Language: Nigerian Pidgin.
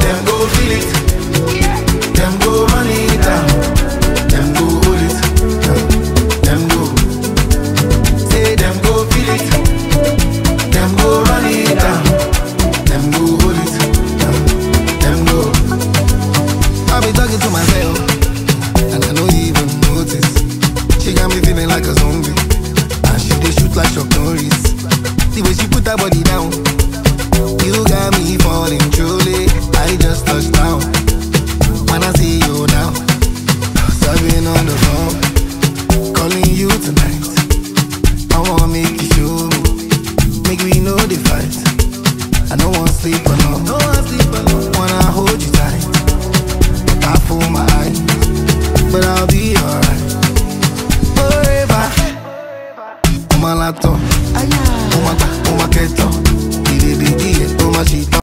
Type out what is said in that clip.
Them go feel it. Them go run it down. Them go hold it. Them go. Say them go feel it. Them go run it down. Them go hold it. Them go. I be talking to myself, and I no even notice. She got me feeling like a zombie, and she dey shoot like Chuck Norris. The way she put her body down, you got me falling truly. I just touched down. When I see you now, serving on the phone, calling you tonight. I wanna make you show me, make we know the fight. I don't want sleep alone, no want sleep alone. Wanna hold you tight. I fool my eyes, but I'll be alright. Forever. On my laptop, on my, on my keto,